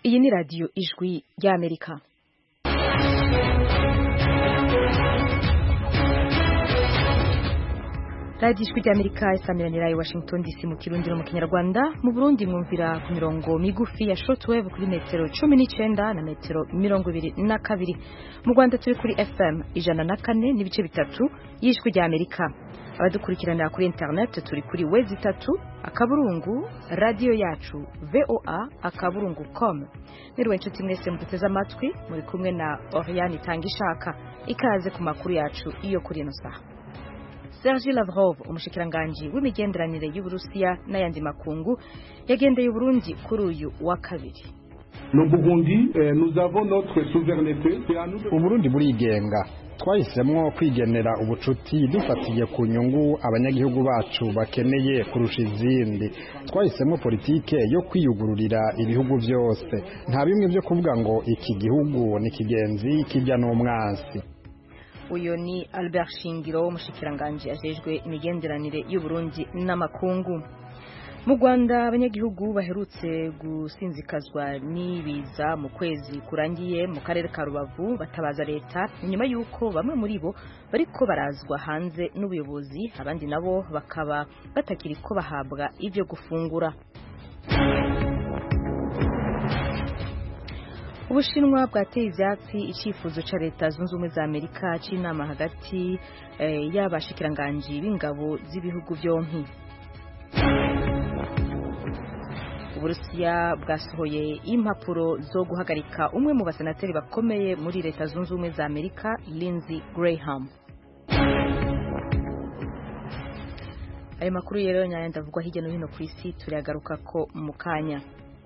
iyi ni radiyo ijwi ry'amerika radiyo ijwi ry'amerika isaamiranira i washington dc mu kirundi no mu kinyarwanda mu burundi mwumvira ku mirongo migufi ya shortwave kuri metero cumi n'icyenda na metero mirongo ibiri na kabiri mu rwanda turi kuri fm ijana na kane n'ibice bitatu y'ijwi ry'amerika abadukurikiranira kuri internet turi kuri wezi itatu akaburungu radiyo yacu voa akaburungu com mwiriwe inshuti mwese muduteze amatwi muri kumwe na oriane itanga ishaka ikaze ku makuru yacu iyo kuri ino saha Serge Lavrov umushikiranganji w'imigenderanire y'Uburusiya n'ayandi makungu yagendeye Uburundi kuri uyu wa kabiri Uburundi burigenga twahisemwo kwigenera ubucuti dufatiye ku nyungu abanyagihugu bacu bakeneye kurusha izindi twahisemwo politike yo kwiyugururira ibihugu byose nta bimwe byo kuvuga ngo iki gihugu ni kigenzi kijya n'umwansi uyu ni Albert Shingiro umushikiranganji ajejwe imigenderanire y'Uburundi n'amakungu mu Rwanda abanyagihugu baherutse gusinzikazwa n'ibiza mu kwezi kurangiye mu karere ka Rubavu batabaza leta nyuma y'uko bamwe muri bo bariko barazwa hanze n'ubuyobozi abandi nabo bakaba batakiri ko bahabwa ibyo gufungura ubushinwa bwateye ivyatsi icifuzo ca leta zunze ubumwe za amerika c'inama hagati eh, y'abashikiranganji b'ingabo z'ibihugu vyompi uburusiya bwasohoye impapuro zo guhagarika umwe mu basenateri bakomeye muri leta zunze ubumwe za amerika lindsey graham ayo makuru rero nyayandi avugwa hirya no hino ku isi turagaruka ko mu kanya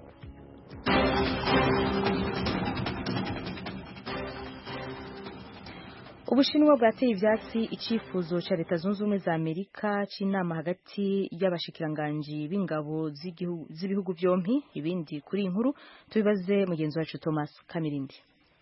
ubushinwa bwateye ivyatsi icifuzo ca leta zunze ubumwe za amerika c'inama hagati y'abashikiranganji b'ingabo z'ibihugu vyompi ibindi kuri inkuru tubibaze mugenzi wacu thomas kamirindi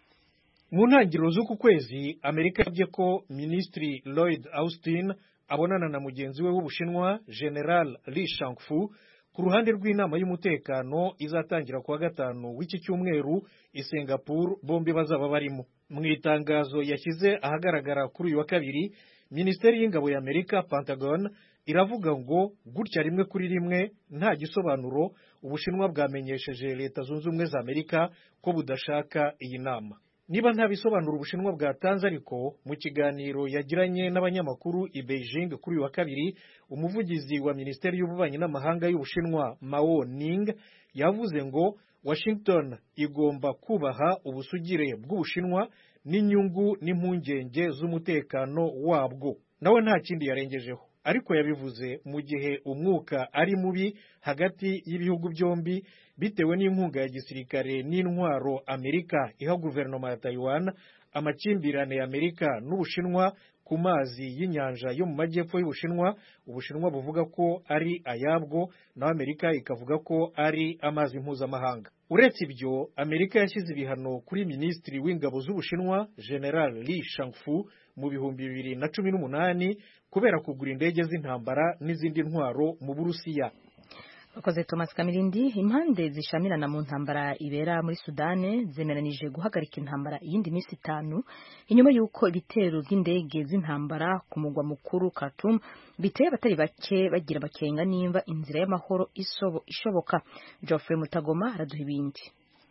mu ntangiriro z'uku kwezi amerika yabye ko minisitiri lloyd austin abonana na mugenzi we w'ubushinwa general li shangfu ku ruhande rw'inama y'umutekano izatangira kuwa gatanu w'iki cyumweru i singapore bombi bazaba barimo mu itangazo yashyize ahagaragara kuri uyu wa kabiri minisiteri y'ingabo ya amerika pentagon iravuga ngo gutya rimwe kuri rimwe nta gisobanuro ubushinwa bwamenyesheje leta zunze ubumwe za amerika ko budashaka iyi nama niba nta bisobanuro ubushinwa bwatanze ariko mu kiganiro yagiranye n'abanyamakuru i beijing kuri uyu wa kabiri umuvugizi wa minisiteri y'ububanyi n'amahanga y'ubushinwa mao ning yavuze ngo washington igomba kubaha ubusugire bw'ubushinwa n'inyungu n'impungenge z'umutekano wabwo nawe nta kindi yarengejeho ariko yabivuze mu gihe umwuka ari mubi hagati y'ibihugu byombi bitewe n'inkunga ya gisirikare n'intwaro amerika iha guverinoma ya taiwan amakimbirane ya amerika n'ubushinwa ku mazi y'inyanja yo mu majyepfo y'ubushinwa ubushinwa buvuga ko ari ayabwo naho amerika ikavuga ko ari amazi mpuzamahanga uretse ibyo amerika yashyize ibihano kuri minisitiri w'ingabo z'ubushinwa general li shangfu mu bihumbi bibiri na cumi n'umunani kubera kugura indege z'intambara n'izindi ntwaro mu burusiya Akoze Thomas Kamirindi impande zishamirana mu ntambara ibera muri Sudane zemeranije guhagarika intambara iyindi minsi itanu inyuma y'uko ibitero by'indege z'intambara ku mugwa mukuru Khartoum biteye abatari bake bagira bakenga nimba inzira y'amahoro ishoboka Geoffrey Mutagoma araduha ibindi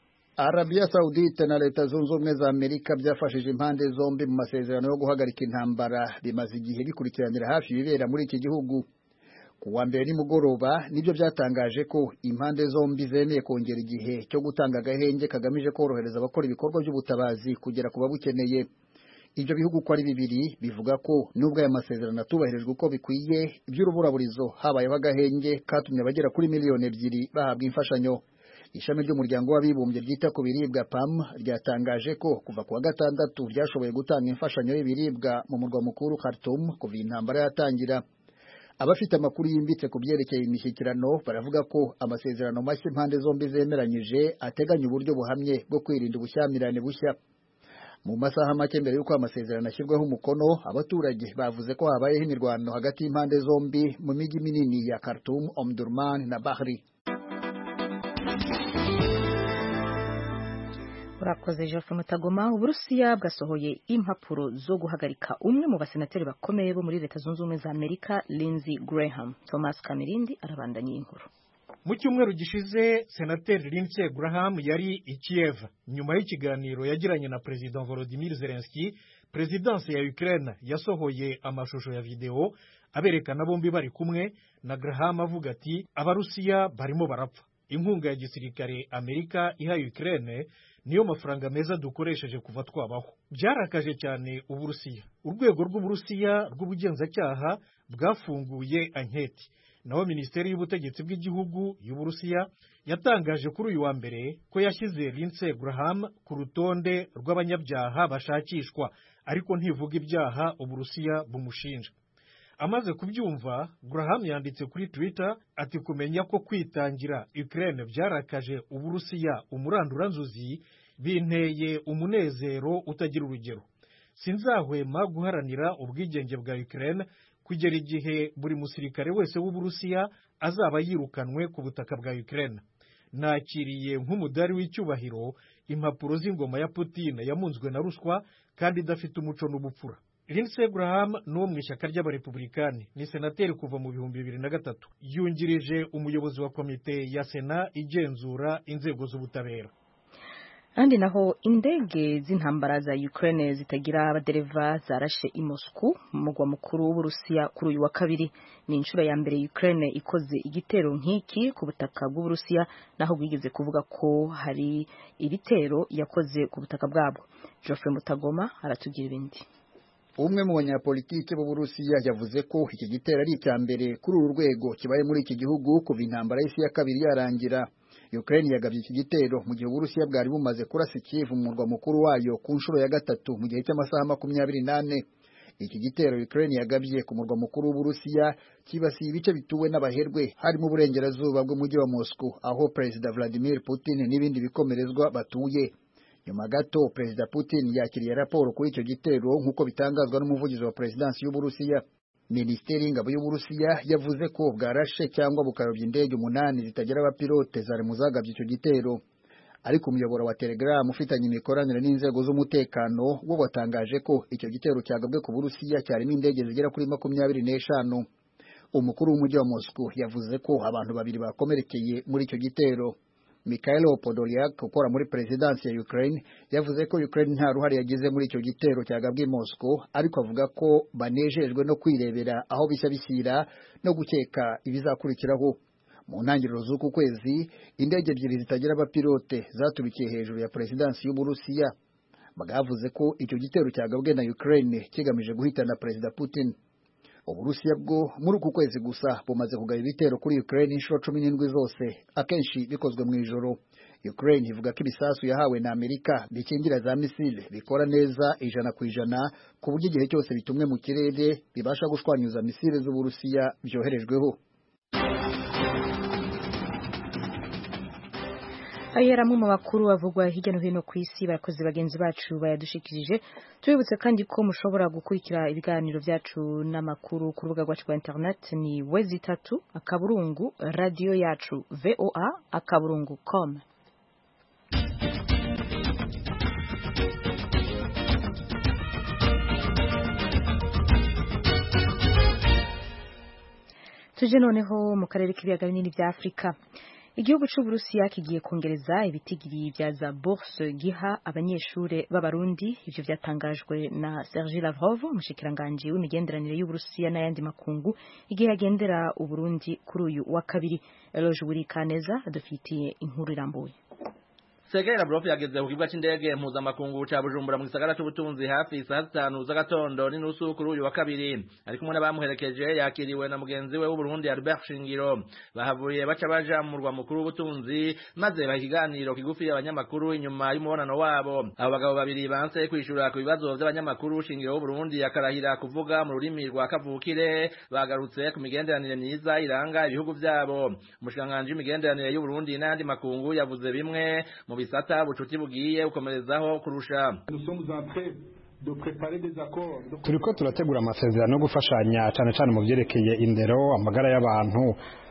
Arabia Saudite na Leta Zunze Ubumwe za Amerika byafashije impande zombi mu masezerano yo guhagarika intambara bimaze igihe bikurikiranira hafi ibibera muri iki gihugu ku wa mbere nimugoroba nibyo byatangaje ko impande zombi zemeye kongera igihe cyo gutanga agahenge kagamije korohereza abakora ibikorwa by'ubutabazi kugera ku babukeneye ibyo bihugu uko ari bibiri bivuga ko nubwo aya masezerano atubahirijwe uko bikwiye iby'uruburaburizo habayeho agahenge katumye abagera kuri miliyoni ebyiri bahabwa imfashanyo ishami ry'umuryango w'abibumbye ryita ku biribwa PAM ryatangaje ko kuva ku wa gatandatu ryashoboye gutanga imfashanyo y'ibiribwa mu murwa mukuru Khartoum kuva intambara yatangira abafite amakuru yimbitse ku byerekeye imishyikirano baravuga ko amasezerano mashya impande zombi zemeranyije ateganya uburyo buhamye bwo kwirinda ubushyamirane bushya mu masaha make mbere y'uko amasezerano ashyirwaho umukono abaturage bavuze ko habayeho imirwano hagati y'impande zombi mu mijyi minini ya Khartoum, Omdurman na Bahri urakoze Geoffrey Mutagoma uburusiya bwasohoye impapuro zo guhagarika umwe mu basenateri bakomeye bo muri leta zunze ubumwe za amerika Lindsey Graham Thomas Kamirindi arabandanya inkuru mu cyumweru gishize senateri Lindsey Graham yari i Kiev nyuma y'ikiganiro yagiranye na perezida Volodymyr Zelensky perezidansi ya Ukraine yasohoye amashusho ya videwo aberekana bombi bari kumwe na Graham avuga ati abarusiya barimo barapfa inkunga ya gisirikare Amerika iha Ukraine niyo mafaranga meza dukoresheje kuva twabaho byarakaje cyane uburusiya urwego rw'uburusiya rw'ubugenzacyaha bwafunguye anketi naho minisiteri y'ubutegetsi bw'igihugu y'uburusiya yatangaje kuri uyu wa mbere ko yashyize Lindsey Graham ku rutonde rw'abanyabyaha bashakishwa ariko ntivuga ibyaha uburusiya bumushinja amaze kubyumva Graham yanditse kuri Twitter ati kumenya ko kwitangira Ukraine byarakaje uburusiya umuranduranzuzi binteye umunezero utagira urugero sinzahwema guharanira ubwigenge bwa Ukraine kugera igihe buri musirikare wese w'uburusiya azaba yirukanwe ku butaka bwa Ukraine nakiriye nk'umudari w'icyubahiro impapuro z'ingoma ya Putin yamunzwe na ruswa kandi idafite umuco n'ubupfura Lindsey Graham ni uwo mu ishyaka ry'abarepublikani ni senateri kuva mu bihumbi bibiri na gatatu yungirije umuyobozi wa komite ya sena igenzura inzego z'ubutabera kandi naho indege z'intambara za Ukraine zitagira abadereva zarashe i Moscow mu mugwa mukuru w'Uburusiya kuri uyu wa kabiri ni inshuro ya mbere Ukraine ikoze igitero nk'iki ku butaka bw'Uburusiya naho bwigeze kuvuga ko hari ibitero yakoze ku butaka bwabwo Geoffrey Mutagoma aratugira ibindi umwe mu banyapolitike b'Uburusiya yavuze ko iki gitero ari icya mbere kuri uru rwego kibaye muri iki gihugu kuva intambara y'isi ya kabiri yarangira Ukraine yagabye iki gitero mu gihe Uburusiya bwari bumaze kurasa Kiev mu murwa mukuru wayo ku nshuro ya gatatu mu gihe cy'amasaha makumyabiri n'ane iki gitero Ukraine yagabye ku murwa mukuru w'Uburusiya kibasiye ibice bituwe n'abaherwe harimo uburengerazuba bw'umujyi wa Moscow aho Perezida Vladimir Putin n'ibindi bikomerezwa batuye nyuma gato Perezida Putin yakiriye raporo kuri icyo gitero nk'uko bitangazwa n'umuvugizi wa Perezidansi y'Uburusiya Minisiteri y'ingabo y'Uburusiya yavuze ko bwarashe cyangwa bukayobya indege umunani zitagira abapilote zari mu zagabye icyo gitero ariko umuyoboro wa Telegram ufitanye imikoranire n'inzego z'umutekano wo watangaje ko icyo gitero cyagabwe ku Burusiya cyarimo indege zigera kuri makumyabiri n'eshanu umukuru w'umujyi wa Moscow yavuze ko abantu babiri bakomerekeye muri icyo gitero Mikhailo Podolyak ukora muri perezidansi ya Ukraine yavuze ko Ukraine nta ruhare yagize muri icyo gitero cyagabwe i Moscow ariko avuga ko banejejwe no kwirebera aho bishya bishyira no gukeka ibizakurikiraho mu ntangiriro z'uku kwezi indege ebyiri zitagira abapilote zaturikiye hejuru ya perezidansi y'Uburusiya bwavuze ko icyo gitero cyagabwe na Ukraine kigamije guhitana Perezida Putin Uburusiya bwo muri uku kwezi gusa bumaze kugaba ibitero kuri Ukraine inshuro cumi n'indwi zose akenshi bikozwe mu ijoro Ukraine ivuga ko ibisasu yahawe na Amerika bikingira za misile bikora neza ijana ku ijana ku buryo igihe cyose bitumwe mu kirere bibasha gushwanyuza misile z'Uburusiya byoherejweho ayo yari amwe mu makuru avugwa hirya no hino ku isi abakozi bagenzi bacu bayadushikirije tubibutse kandi ko mushobora gukurikira ibiganiro byacu n'amakuru ku rubuga rwacu rwa internet ni wezi itatu akaburungu radiyo yacu voa akaburungu com tuje noneho mu karere k'ibiyaga binini bya afurika igihugu cy'uburusiya kigiye kongereza ibitigiri bya za bourse giha abanyeshuri b'abarundi ivyo vyatangajwe na Serge Lavrov umushikiranganji w'imigenderanire y'uburusiya n'ayandi makungu igihe yagendera uburundi kuri uyu wa kabiri Eloge Burikaneza adufitiye inkuru irambuye Sergei Lavrov yageze ku kibuga c'indege mpuzamakungu ca Bujumbura mu gisagara c'ubutunzi hafi saa zitanu z'agatondo n'inusu kuri uyu wa kabiri ari kumwe n'abamuherekeje yakiriwe na mugenzi we w'Uburundi Albert Shingiro bahavuye baca baja mu murwa mukuru w'ubutunzi maze baha ikiganiro kigufi abanyamakuru inyuma y'umubonano wabo abo bagabo babiri banse kwishura ku bibazo vy'abanyamakuru Shingiro w'Uburundi akarahira kuvuga mu rurimi rwa kavukire bagarutse ku migenderanire myiza iranga ibihugu vyabo umushikiranganji w'imigenderanire y'Uburundi n'ayandi makungu yavuze bimwe mu bisata bucuti bugiye gukomerezaho kurusha turiko turategura amasezerano yo gufashanya cyane cyane mu byerekeye indero amagara y'abantu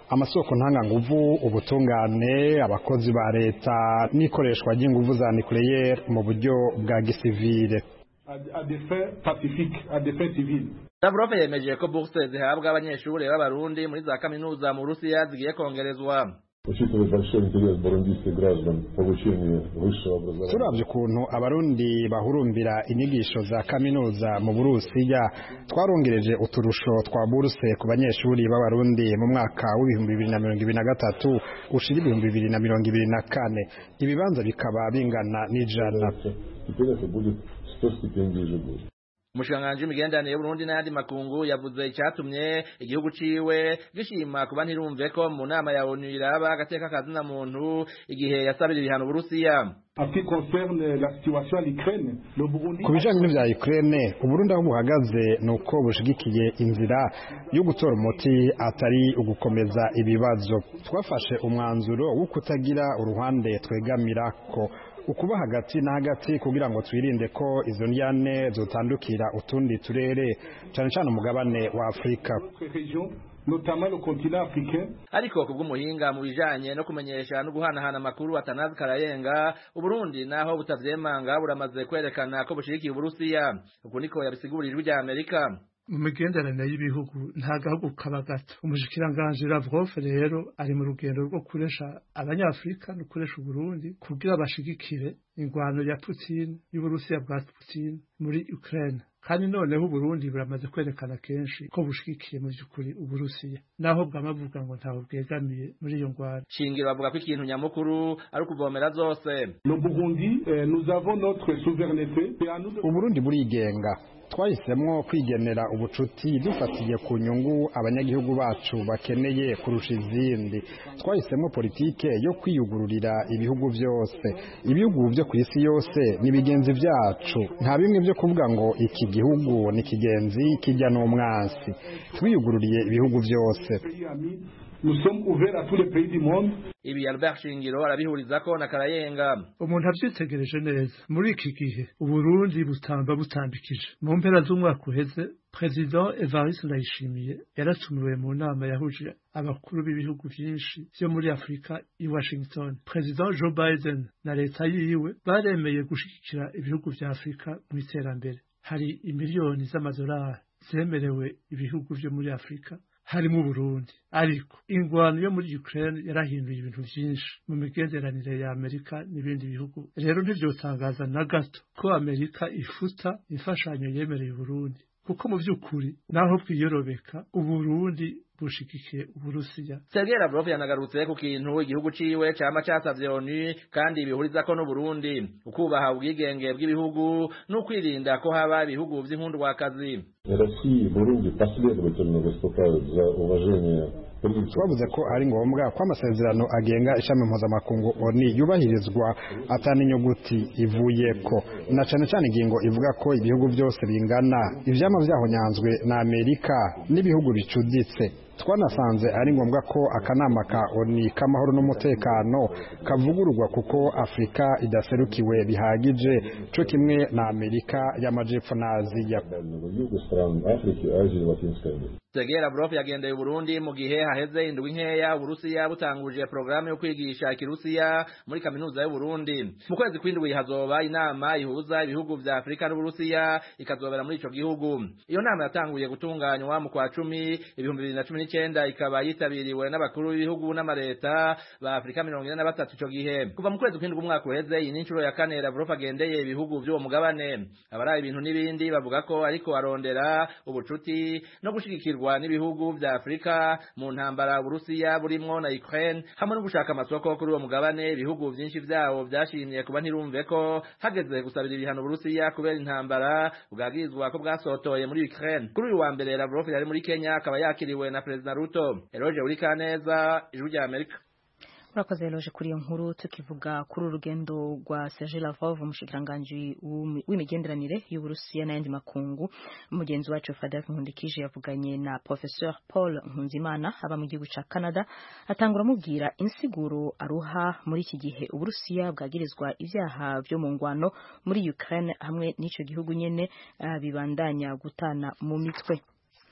amasoko ntanganguvu ubutungane abakozi ba leta n'ikoreshwa ry'inguvu za nucleaire mu buryo bwa gisivile à des fins pacifiques, à des fins civiles. Lavrov yemeje ko bourse zihabwa abanyeshuri b'abarundi muri za kaminuza mu Burusiya zigiye kongerezwa Учитывая большой интерес бурундийских граждан к получению высшего образования. turavye ukuntu abarundi bahurumbira inyigisho za kaminuza mu burusiya twarongereje uturusho twa buruse ku banyeshuri b'abarundi mu mwaka w'ibihumbi bibiri na mirongo ibiri na gatatu ushira ibihumbi bibiri na mirongo ibiri na kane ibibanza bikaba bingana n'ijana Теперь это будет 100 стипендий ежегодно. umushikiranganji w'imigenderanire y'uburundi n'ayandi makungu yavuze icyatumye igihugu ciwe gishima kuba ntirumve ko mu nama ya onu iraba agateka kazina muntu igihe yasabira ibihano uburusiya En ce qui concerne la situation à l'Ukraine, le Burundi ku bijanye n'ivya Ukraine uburundi aho buhagaze ni uko bushigikiye inzira yo gutora umuti atari ugukomeza ibibazo twafashe umwanzuro wo kutagira uruhande twegamirako ukuba hagati na hagati kugira ngo twirinde ko izo ndyane zotandukira utundi turere cane cane umugabane wa Afrika notre région, notamment le continent africain, ariko kubw'umuhinga mu bijanye no kumenyesha no guhanahana amakuru atanazi karayenga uburundi naho butavyemanga buramaze kwerekana ko bushigikiye uburusiya ubwo niko yabisigurira ijwi rya amerika mu migenderanire y'ibihugu nta gahugu kaba gato umushikiranganji Lavrov rero ari mu rugendo rwo kuresha abanyafrika no kuresha uburundi kugira bashigikire ingwano ya Putin y'uburusiya bwa Putin muri Ukraine kandi noneho uburundi buramaze kwerekana kenshi ko bushigikiye mu by'ukuri uburusiya naho bwamavuga ngo ntaho bwegamiye muri iyo ngwano shingiro bavuga ko ikintu nyamukuru ari ukuvomera zose le Burundi, euh, nous avons notre souveraineté. C'est à nous de uburundi burigenga twahisemwo kwigenera ubucuti dufatiye ku nyungu abanyagihugu bacu bakeneye kurusha izindi twahisemwo politike yo kwiyugururira ibihugu byose ibihugu byo ku isi yose ni bigenzi byacu nta bimwe byo kuvuga ngo iki gihugu ni kigenzi kijya n'umwansi twiyugururiye ibihugu byose pays amis. Nous sommes ouverts à tous les pays du monde. ibi Albert Shingiro arabihurizako na Karayenga umuntu abyitegereje neza muri iki gihe uburundi butamba butambikije mu mpera z'umwaka uheze perezida evariste ndayishimiye yaratumiwe mu nama yahuje abakuru b'ibihugu byinshi byo muri afurika i washington perezida joe biden na leta yiwe baremeye gushigikira ibihugu bya afurika mu iterambere hari imiliyoni z'amadolari zemerewe ibihugu byo muri afurika harimo Burundi ariko ingwano yo muri Ukraine yarahinduye ibintu byinshi mu migenderanire ya Amerika n'ibindi bihugu rero ntivyotangaza na gato ko Amerika ifuta imfashanyo yemereye Burundi kuko mu by'ukuri naho bwiyorobeka uburundi bushigikiye uburusiya Sergei Lavrov yanagarutse ku kintu igihugu ciwe cama casavye ONU kandi bihurizako n'Uburundi ukubaha ubwigenge bw'ibihugu n'ukwirinda ko haba ibihugu vy'inkundwakazi Россия и Бурунди последовательно выступают за уважение принципов twavuze ko ari ngombwa ko amasezerano agenga ishami mpuzamakungu oni yubahirizwa atana inyuguti ivuyeko na cane cane ingingo ivuga ko ibihugu byose bingana ivyama vyahonyanzwe na amerika n'ibihugu bicuditse twanasanze ari ngombwa ko akanama ka oni k'amahoro n'umutekano kavugururwa kuko afurika idaserukiwe bihagije co kimwe na amerika y'amajepfo na aziya Центрального Юга, стран Африки, Азии, Латинской Америки. Sergei Lavrov yagendeye Burundi mu gihe haheze indwi nkeya Uburusiya butanguje programu yo kwigisha ikirusiya muri kaminuza y'u Burundi mu kwezi kw'indwi hazoba inama ihuza ibihugu vya Afrika n'Uburusiya ikazobera muri ico gihugu iyo nama yatanguye gutunganywa mu kwa cumi ibihumbi bibiri na cumi n'icenda ikaba yitabiriwe n'abakuru b'ibihugu n'amareta ba Afrika mirongo ine na batatu ico gihe kuva mu kwezi kw'indwi umwaka uheze iyi ni incuro ya kane Lavrov agendeye ibihugu vy'uwo mugabane abaraye ibintu n'ibindi bavuga ko ariko arondera ubucuti no gushigikirwa n'ibihugu vya Afrika mu ntambara Uburusiya burimwo na Ukraine hamwe no gushaka amasoko kuri uwo mugabane ibihugu vyinshi vyawo vyashimye kuba ntirumve ko hageze gusabira ibihano Uburusiya kubera intambara bwagizwa ko bwasotoye muri Ukraine kuri uyu wa mbere Lavrov yari muri Kenya akaba yakiriwe na President Ruto Eroge Urikaneza ijuru rya Amerika urakoze loje kuri iyo nkuru tukivuga kuri urugendo rwa Serge Lavrov umushikiranganji w'imigenderanire y'Uburusiya n'ayandi makungu mugenzi wacu Fadel Nkundikije yavuganye na Professeur Paul Nkunzimana aba mu gihugu ca Canada atangura amubwira insiguro aruha muri iki gihe Uburusiya bwagirizwa ivyaha vyo mu ngwano muri Ukraine hamwe n'ico gihugu nyene uh, bibandanya gutana mu mitwe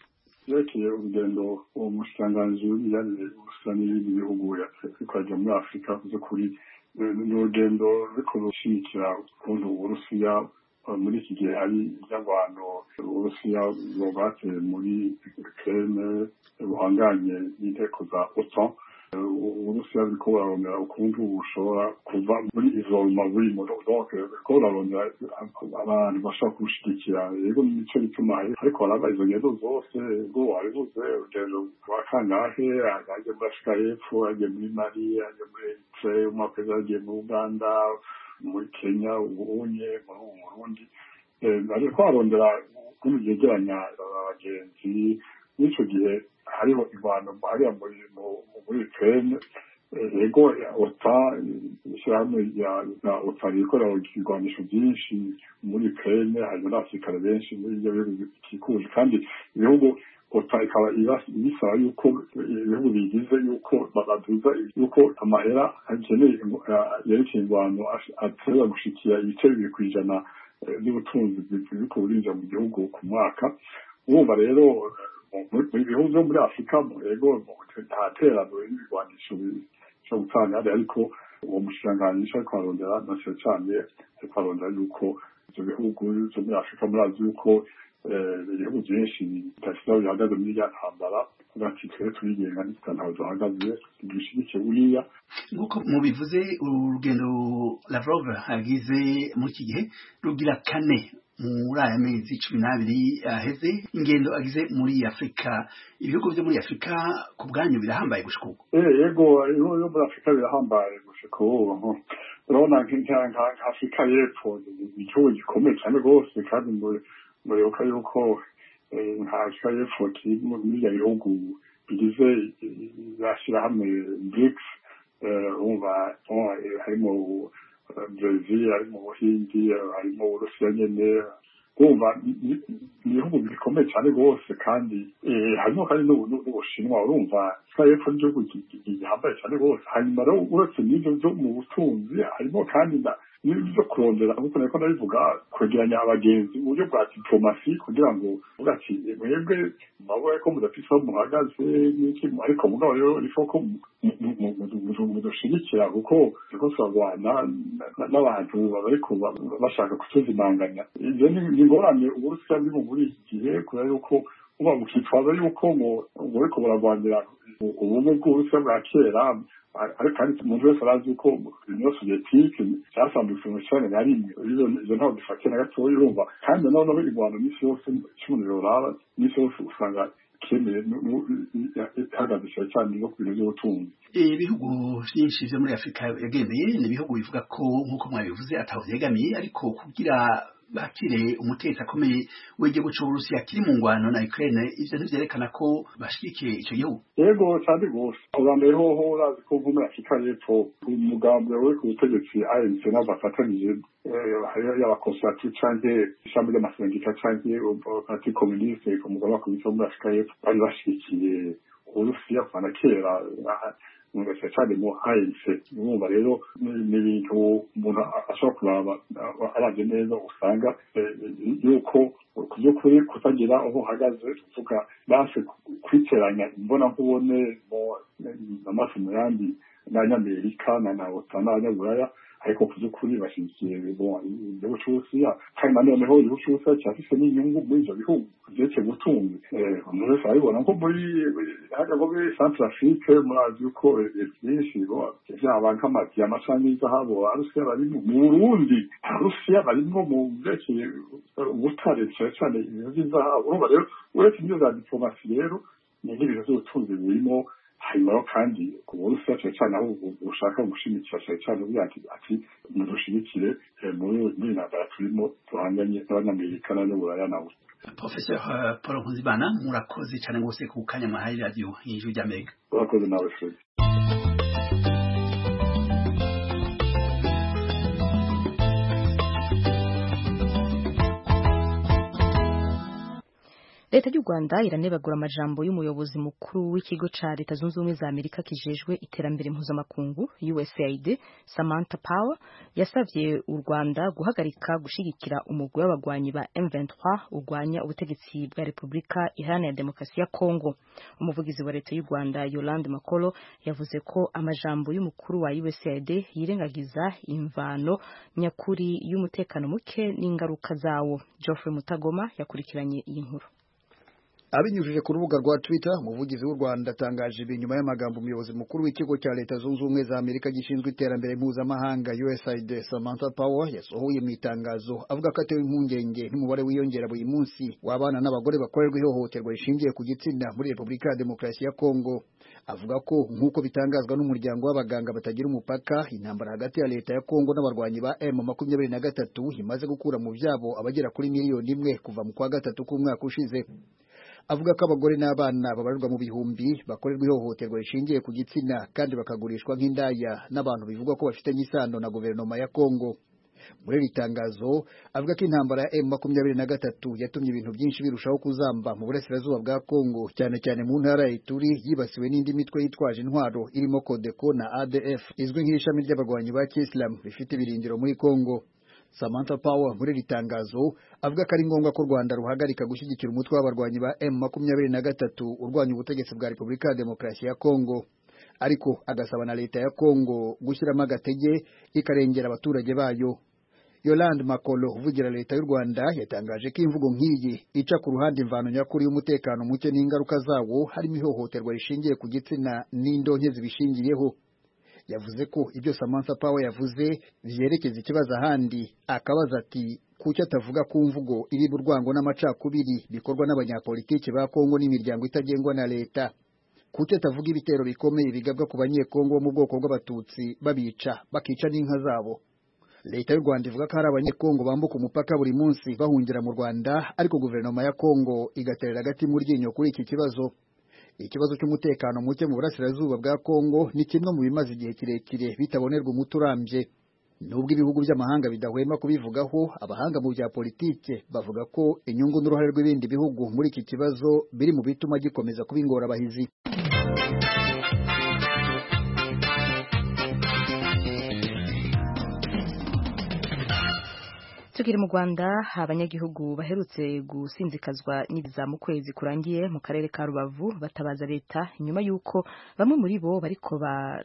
yerekeye urugendo uwo mushikiranganji w'imibanire gusa n'ibindi bihugu twajya muri afurika by'ukuri ni urugendo ruriko rushimikira ukuntu uburusiya muri iki gihe hari iby'abantu uburusiya bwateye muri ukraine buhanganye n'inteko za otan uburusiya buriko burarondera ukuntu bushobora kuva muri izolma burimo donc buriko burarondera abantu bashobora kubushigikira yego nico bituma ariko haraba izo ngendo zose ubwo wabivuze urugendo rwa kangahe agiye muri afurika y'epfo agiye muri mali agiye muri eritre umwaka weza agiye muri uganda muri kenya ubunye muri ubu burundi ariko arondera ukuntu byegeranya abagenzi n'ico gihe hariho ingwano hariya muri muri ukraine yego ota ishyirahamwe rya ota rikorera ibigwanisho byinshi muri ukraine harimo n'abasirikare benshi muri ibyo bihugu bikikuje kandi ibihugu ota ikaba ibisaba yuko ibihugu bigize yuko baduza yuko amahera akeneye yerekeye ingwano atera gushikira ibice bibiri ku ijana by'ubutunzi biriko burinjira mu gihugu ku mwaka urumva rero mu bihugu byo muri afurika yego nta terano y'ibigwanisho cyo gutanga ariko uwo mushikiranganji ariko arondera na cyane cyane ariko arondera yuko ibyo bihugu byo muri afurika murazi yuko ibihugu byinshi bidashira bihagaze muri ya ntambara ati twe turigenga nitwe ntawe duhagaze dushyigikiye buriya nk'uko mubivuze urugendo lavrov agize muri iki gihe rugira kane muri aya mezi cumi n'abiri aheze ingendo agize muri afurika ibihugu byo muri afurika ku bwanyu birahambaye gushika ubu yego ibihugu byo muri afurika birahambaye gushika ubu urabona nka afurika y'epfo ni igihugu gikomeye cyane rwose kandi muribuka yuko nka afurika y'epfo kiri muri ibyo bihugu bigize zashyirahamwe brics wumva harimo brezil harimo ubuhindi harimo uburusiya nyene kumva ni ibihugu bikomeye cyane rwose kandi harimo kandi n'ubushinwa urumva israel y'epfo n'igihugu gihambaye cyane rwose hanyuma rero uretse n'ibyo byo mu butunzi harimo kandi n'ibyo kurondera nk'uko nariko ndabivuga kwegeranya abagenzi mu buryo bwa diplomasi kugira ngo uvuga ati mwebwe mabona ko mudafise aho muhagaze n'iki ariko mugabo rero rifo ko mudushigikira kuko turiko turarwana n'abantu bariko bashaka kutuzimanganya ivyo ni ingorane uburusiya burimo muri iki gihe kubera yuko uba mukitwaza yuko ngo buriko burarwanira ubumwe bw'uburusiya bwa kera ariko kandi umuntu wese arazi yuko uniyo soviyetike cyasambutse mu cana na rimwe izo ntaho dufatiye na gatoya urumva kandi noneho irwanda misi yose cy'umuriro raba misi yose usanga ikeneye ihagaze cyane cyane no ku bintu by'ubutunzi ibihugu byinshi byo muri afurika yagendeye ni ibihugu bivuga ko nk'uko mwabivuze ataho byegamiye ariko kugira bakire umutetsi akomeye w'igihugu cy'uburusiya kiri mu ngwano na ukraine ivyo ntivyerekana ko bashigikiye ico gihugu yego cyane rwose ubwa mbere hoho urazi ko nko muri afurika y'epfo umugambi uri ku butegetsi anc nabo bafatanije y'abakonservative canke ishami ry'amasendika canke parti communiste ku mugaba wakubita muri afurika y'epfo bari bashigikiye uburusiya kuva na kera cyane cyane mu ANC urumva rero ni ibintu umuntu ashobora kuraba arabye neza usanga yuko ku by'ukuri kutagira aho uhagaze tuvuga base kwiteranya imbona nkubone amaso mu yandi n'abanyamerika na na ota n'abanyaburaya ariko ku by'ukuri bashyigikiye igihugu cy'uburusiya kandi nanoneho igihugu cy'uburusiya cyafise n'inyungu muri ivyo bihugu vyerekeye ubutunzi umuntu wese arabibona nko muri hajya nko muri centre afrique murazi yuko vyinshi vyaba nk'amadiyama canke izahabu abarusiya barimwo mu burundi abarusiya barimwo mu vyerekeye ubutare cane cane ibintu vy'izahabu urumva rero uretse ivyo za diplomasi rero ni nk'ibintu vy'ubutunzi burimo hanyuma kandi ku burusiya cyane cyane aho ushaka gushimikira cyane cyane uvuga ati ati mudushigikire muri muri ntambara turimo duhanganye n'abanyamerika n'abanyaburaya nawe professeur paul nkuzimana murakoze cyane rwose ku kanya mwahaye radiyo y'ijwi ry'amerika urakoze nawe fred leta y'u rwanda iranebagura amajambo y'umuyobozi mukuru w'ikigo ca leta zunze ubumwe za amerika kijejwe iterambere mpuzamakungu usaid samantha power yasavye u rwanda guhagarika gushigikira umugwi w'abagwanyi ba m23 urwanya ubutegetsi bwa repubulika iharanira demokarasi ya kongo umuvugizi wa leta y'u rwanda yolande makolo yavuze ko amajambo y'umukuru wa usaid yirengagiza imvano nyakuri y'umutekano muke n'ingaruka zawo geoffrey mutagoma yakurikiranye iyi nkuru abinyujije ku rubuga rwa twitter umuvugizi w'u rwanda atangaje ibi nyuma y'amagambo umuyobozi mukuru w'ikigo cya leta zunze ubumwe za amerika gishinzwe iterambere mpuzamahanga usaid samantha power yasohoye mu itangazo avuga ko atewe impungenge n'umubare wiyongera buri munsi w'abana n'abagore bakorerwa ihohoterwa rishingiye ku gitsina muri repubulika ya demokarasi ya kongo avuga ko nk'uko bitangazwa n'umuryango w'abaganga batagira umupaka intambara hagati ya leta ya kongo n'abarwanyi ba m makumyabiri na gatatu imaze gukura mu byabo abagera kuri miliyoni imwe kuva mu kwa gatatu k'umwaka ushize avuga ko abagore n'abana babarirwa mu bihumbi bakorerwa ihohoterwa rishingiye ku gitsina kandi bakagurishwa nk'indaya n'abantu bivugwa ko bafitanye isano na guverinoma ya Kongo muri iri tangazo avuga ko intambara ya M makumyabiri na gatatu yatumye ibintu byinshi birushaho kuzamba mu burasirazuba bwa Kongo cyane cyane mu ntara ya Ituri yibasiwe n'indi mitwe yitwaje intwaro irimo Codeco na ADF izwi nk'ishami ry'abarwanyi ba Islam rifite ibirindiro muri Kongo Samantha Power muri iri tangazo avuga ko ari ngombwa ko u Rwanda ruhagarika gushyigikira umutwe w'abarwanyi ba M makumyabiri na gatatu urwanya ubutegetsi bwa Repubulika ya Demokarasi ya Kongo ariko agasaba na leta ya Kongo gushyiramo agatege ikarengera abaturage bayo Yolande Makolo uvugira leta y'u Rwanda yatangaje ko imvugo nk'iyi ica ku ruhande imvano nyakuri y'umutekano muke n'ingaruka zawo harimo ihohoterwa rishingiye ku gitsina n'indonke zibishingiyeho yavuze ko ibyo Samantha Power yavuze vyerekeza ikibazo ahandi akabaza ati kuki atavuga ku mvugo iri urwango n'amacakubiri bikorwa n'abanyapolitiki ba Kongo n'imiryango itagengwa na leta kuki atavuga ibitero bikomeye bigabwa ku banyekongo bo mu bwoko bw'abatutsi babica bakica n'inka zabo leta y'u Rwanda ivuga ko hari abanyekongo bambuka umupaka buri munsi bahungira mu Rwanda ariko guverinoma ya Kongo igaterera agati mu ryinyo kuri iki kibazo ikibazo cy'umutekano muke mu burasirazuba bwa Kongo ni kimwe mu bimaze igihe kirekire bitabonerwa umuti urambye nubwo ibihugu by'amahanga bidahwema kubivugaho abahanga mu bya politike bavuga ko inyungu n'uruhare rw'ibindi bihugu muri iki kibazo biri mu bituma gikomeza kuba ingorabahizi tukiri mu rwanda abanyagihugu baherutse gusinzikazwa n'ibiza mu kwezi kurangiye mu karere ka rubavu batabaza leta nyuma y'uko bamwe muri bo bariko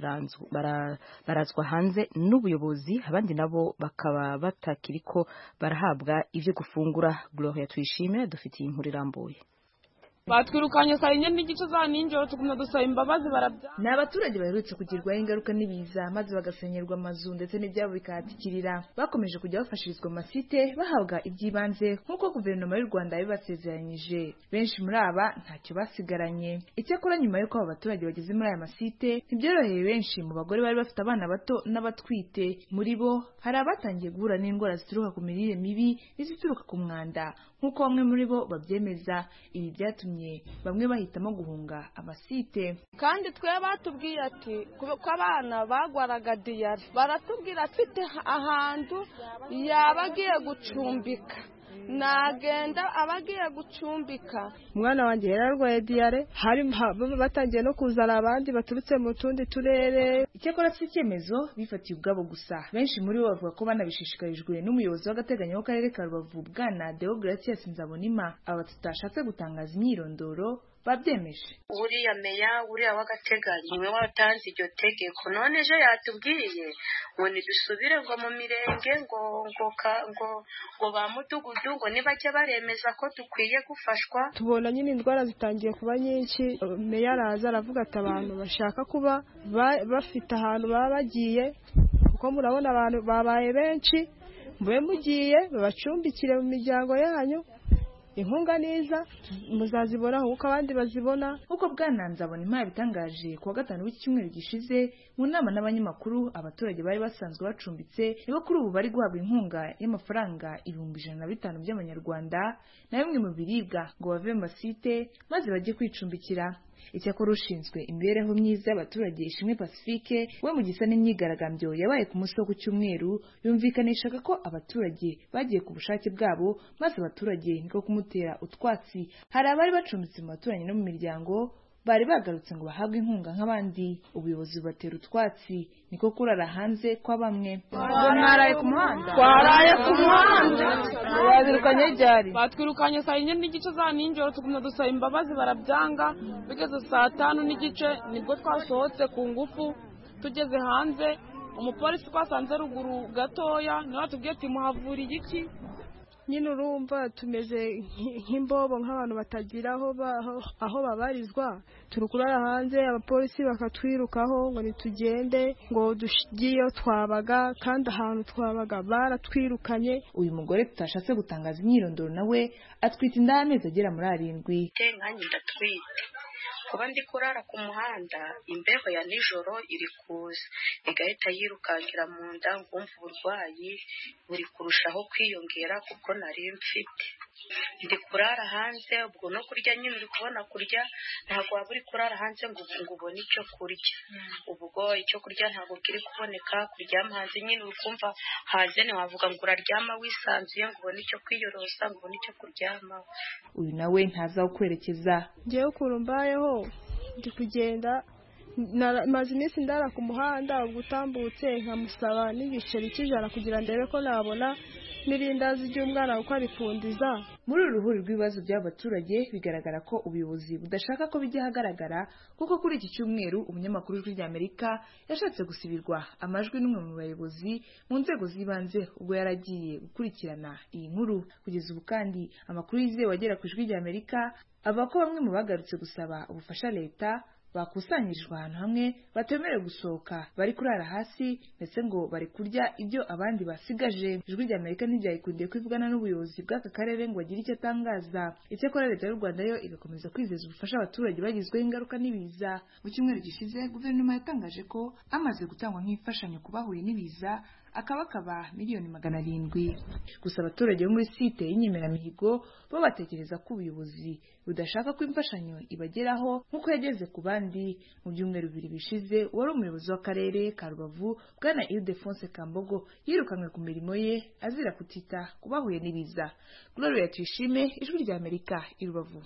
barazwa hanze n'ubuyobozi abandi nabo bakaba batakiriko barahabwa ibyo gufungura gloria tuyishime dufitiye inkuru irambuye batwirukanye saa yine n'igice za ninjoro tuguma dusaba imbabazi barabya ni abaturage baherutse kugirwaho ingaruka n'ibiza maze bagasenyerwa amazu ndetse n'ibyabo bikahatikirira bakomeje kujya bafashirizwa amasite bahabwa iby'ibanze nk'uko guverinoma y'u rwanda yabibasezeranyije benshi muri aba ntacyo basigaranye icyakora nyuma y'uko aba baturage bageze muri aya masite ntibyoroheye benshi mu bagore bari bafite abana bato n'abatwite muri bo hari abatangiye guhura n'indwara zituruka ku mirire mibi n'izituruka ku mwanda nk'uko bamwe muri bo babyemeza ibi byatumye bamwe bahitamo guhunga amasite kandi twe batubwiye ati ko abana bagwaraga diyari baratubwira afite ahantu yaba agiye gucumbika nagenda aba agiye gucumbika umwana wanjye yari arwaye diyare hari batangiye no kuzana abandi baturutse mu tundi turere icyakora si icyemezo bifatiye ubwabo gusa benshi muri bo bavuga ko banabishishikarijwe n'umuyobozi w'agateganyo w'akarere ka rubavu bwana deogratias nzabonima aba tutashatse gutangaza imyirondoro babyemeje uriya meya uriya w'agateganyo niwe watanze iryo tegeko none ejo yatubwiye ngo nidusubire ngo mu mirenge ngo ngo ngo ngo ba mudugudu ngo nibajya baremeza ko dukwiye gufashwa tubona nyine indwara zitangiye kuba nyinshi meya araza aravuga ati abantu bashaka kuba bafite ahantu baba bagiye kuko murabona abantu babaye benshi mube mugiye babacumbikire mu miryango yanyu inkunga niza muzazibona nk'uko abandi bazibona nk'uko bwananze abona impaya bitangaje ku wa gatanu w'iki cyumweru gishize mu nama n'abanyamakuru abaturage bari basanzwe bacumbitse nibo kuri ubu bari guhabwa inkunga y'amafaranga ibihumbi ijana na bitanu by'amanyarwanda na bimwe mu biribwa ngo bave mu masite maze bajye kwicumbikira icyakora ushinzwe imibereho myiza y'abaturage ishimwe pacifique we mu gisa n'imyigaragambyo yabaye ku munsi wo ku cyumweru yumvikanishaga ko abaturage bagiye ku bushake bwabo maze abaturage niko kumutera utwatsi hari abari bacumbitse mu baturanyi no mu miryango bari bagarutse ngo bahabwe inkunga nk'abandi ubuyobozi bubatera utwatsi niko kurara hanze kwa bamwe mwaraye ku muhanda twaraye ku muhanda babirukanye ryari batwirukanye saa yine n'igice za nijoro tugumya dusaba imbabazi barabyanga bigeze saa tanu n'igice nibwo twasohotse ku ngufu tugeze hanze umupolisi twasanze ruguru gatoya niwe watubwiye ati muhavuriye iki nyine urumva tumeze nk'imbobo nk'abantu batagira aho babarizwa turi kurara hanze abapolisi bakatwirukaho ngo ntitugende ngo tugiyeyo twabaga kandi ahantu twabaga baratwirukanye uyu mugore tutashatse gutangaza imyirondoro nawe atwite inda y'amezi agera muri arindwi nkanjye ndatwite kuba ndi kurara ku muhanda imbeho ya nijoro iri kuza igahita yirukankira mu nda ngumva uburwayi buri kurushaho kwiyongera kuko nari mfite ndi kurara hanze ubwo no kurya nyine uri kubona kurya ntabwo waba uri kurara hanze ngo ubone icyo kurya ubwo icyo kurya ntabwo kiri kuboneka kuryama hanze nyine uri kumva hanze ntiwavuga ngo uraryama wisanzuye ngo ubone icyo kwiyorosa ngo ubone icyo kuryamaho uyu nawe ntazi aho kwerekeza ngewe ukuntu mbayeho ndi kugenda maze iminsi ndara ku muhanda ubwo utambutse nkamusaba n'igiceri cy'ijana kugira ndebe ko nabona n'irindazi ry'umwana kuko arifundiza muri uru ruhuri rw'ibibazo by'abaturage bigaragara ko ubuyobozi budashaka ko bijya ahagaragara kuko kuri iki cyumweru umunyamakuru w'ijwi ry'amerika yashatse gusibirwa amajwi n'umwe mu bayobozi mu nzego z'ibanze ubwo yari agiye gukurikirana iyi nkuru kugeza ubu kandi amakuru yizewe agera ku ijwi ry'amerika avuga ko bamwe mu bagarutse gusaba ubufasha leta bakusanyirijwe ahantu hamwe batemerewe gusohoka bari kurara hasi ndetse ngo bari kurya ibyo abandi basigaje ijwi rya amerika ntibyayikundiye kwivugana n'ubuyobozi bw'aka karere ngo agire icyo atangaza icyakora leta y'u rwanda yo igakomeza kwizeza ubufasha abaturage bagizweho ingaruka n'ibiza mu cyumweru gishize guverinoma yatangaje ko amaze gutangwa nk'imfashanyo ku bahuye n'ibiza akaba akaba miliyoni magana arindwi gusa abaturage bo muri site y'inyemeramihigo bo batekereza ko ubuyobozi budashaka ko imfashanyo ibageraho nk'uko yageze ku bandi mu byumweru bibiri bishize wari umuyobozi w'akarere ka rubavu bwana ildefonse kambogo yirukanwe ku mirimo ye azira kutita ku bahuye n'ibiza gloria tuyishime ijwi rya amerika i rubavu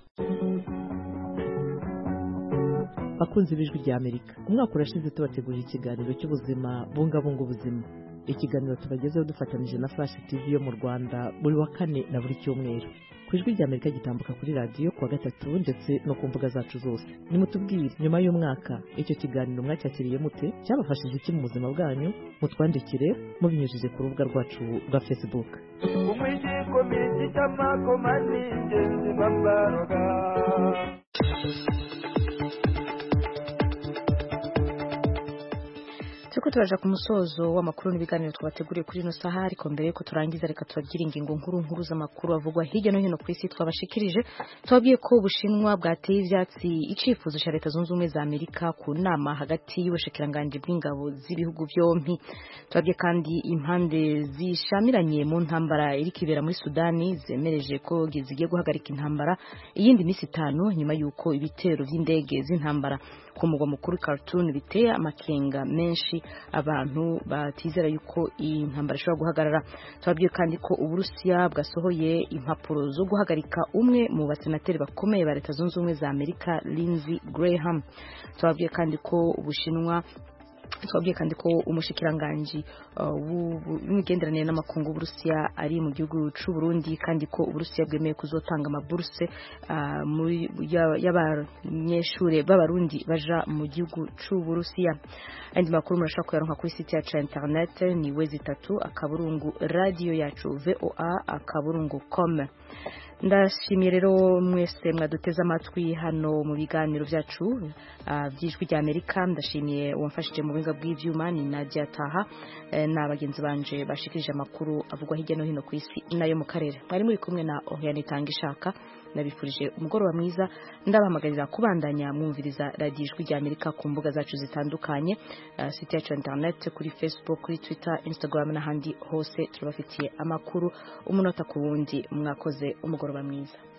bakunzi b'ijwi rya amerika umwaka urashize tubategurira ikiganiro cy'ubuzima bungabunga ubuzima ikiganiro tubagezeho dufatanyije na flash tv yo mu rwanda buri wa kane na buri cyumweru ku ijwi rya amerika gitambuka kuri radiyo kuwa gatatu ndetse no ku mbuga zacu zose nimutubwire nyuma y'umwaka icyo kiganiro mwacyakiriye mute cyabafashije iki mu buzima bwanyu mutwandikire mubinyujije ku rubuga rwacu rwa facebook umwijiko cy'amakoma ni ingenzi babaroga turiko turaja ku musozo w'amakuru n'ibiganiro twabateguriye kuri ino saha ariko mbere yuko turangiza reka tubabwire ingingo nkuru nkuru z'amakuru avugwa hirya no hino ku isi twabashikirije tubabwiye ko ubushinwa bwateye ivyatsi icifuzo ca leta zunze ubumwe za amerika ku nama hagati y'ubushikiranganji bw'ingabo z'ibihugu vyompi tubabwiye kandi impande zishamiranye mu ntambara iriko ibera muri sudani zemereje ko zigiye guhagarika intambara iyindi misi itanu nyuma y'uko ibitero vy'indege z'intambara ku mugwa mukuru Khartoum biteye amakenga menshi abantu batizera yuko iyi ntambara ishobora guhagarara tubabwiye kandi ko uburusiya bwasohoye impapuro zo guhagarika umwe mu basenateri bakomeye ba leta zunze ubumwe za amerika Lindsey Graham tubabwiye kandi ko ubushinwa twabwiye kandi ko umushikiranganji w'imigenderanire n'amakungu w'uburusiya ari mu gihugu c'u Burundi kandi ko uburusiya bwemeye kuzotanga amaburuse y'abanyeshure b'abarundi baja mu gihugu c'u Burusiya andi makuru murashobora kuyaronka kuri site yacu ya internet ni wezi itatu akaburungu radio yacu voa akaburungu com ndashimiye rero mwese mwaduteze amatwi hano mu biganiro byacu by'ijwi rya amerika ndashimiye uwamfashije mu buhinga bw'ibyuma ni nadia taha na bagenzi banje bashikirije amakuru avugwa hirya no hino ku isi nayo mu karere mwari muri kumwe na ohiyani itanga ishaka nabifurije umugoroba mwiza ndabahamagarira kubandanya mwumviriza radiyo ijwi rya amerika ku mbuga zacu zitandukanye site yacu internet kuri facebook kuri twitter instagram n'ahandi hose turabafitiye amakuru umunota ku wundi mwakoze umugoroba mwiza